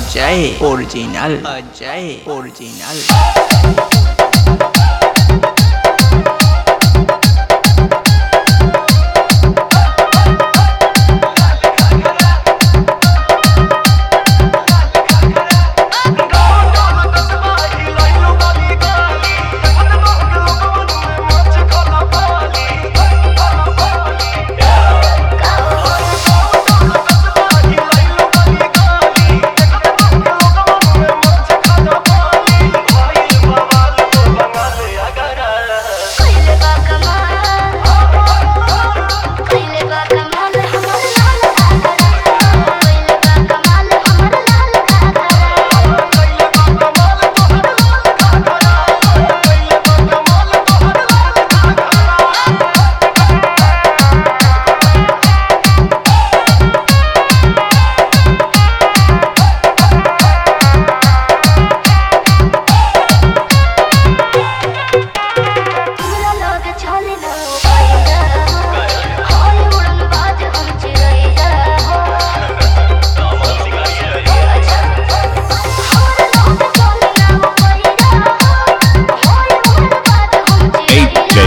Ajay original Ajay original कइले बा कमाल कइले बा कमाल हमर लाल घाघरा कइले बा कमाल हमर लाल घाघरा हमरा लोग चले न पाइला हाय उड़न बाज हम चिरैया हो अच्छा हमरा लोग चले न पाइला हाय उड़न बाज हम चिरैया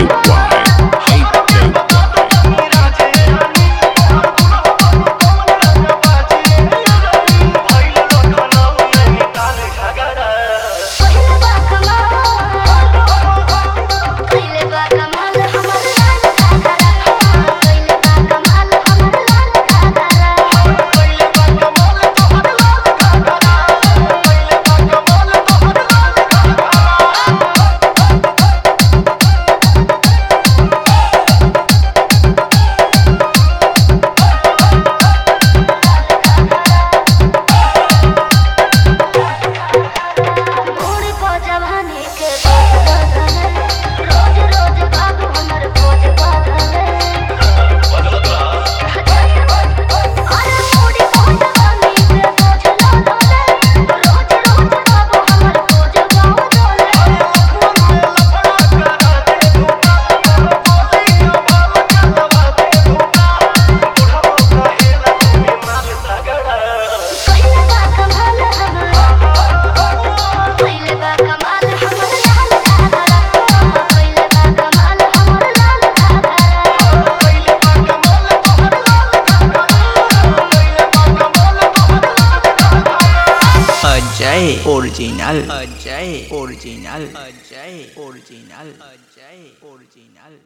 कइले बा कमाल कइले बा कमाल हमर लाल घाघरा कइले बा कमाल हमर लाल घाघरा घोड़ी को जवानी के बदल रोज रोज बाबू हमर खोज बदल अरे घोड़ी को जवानी के बोझ लादल रोज रोज बाबू हमर खोज बदल कइले बा कमाल हमर कइले बा कमाल हमर लाल घाघरा कइले बा कमाल हमर लाल घाघरा Ajay original Ajay original Ajay original Ajay original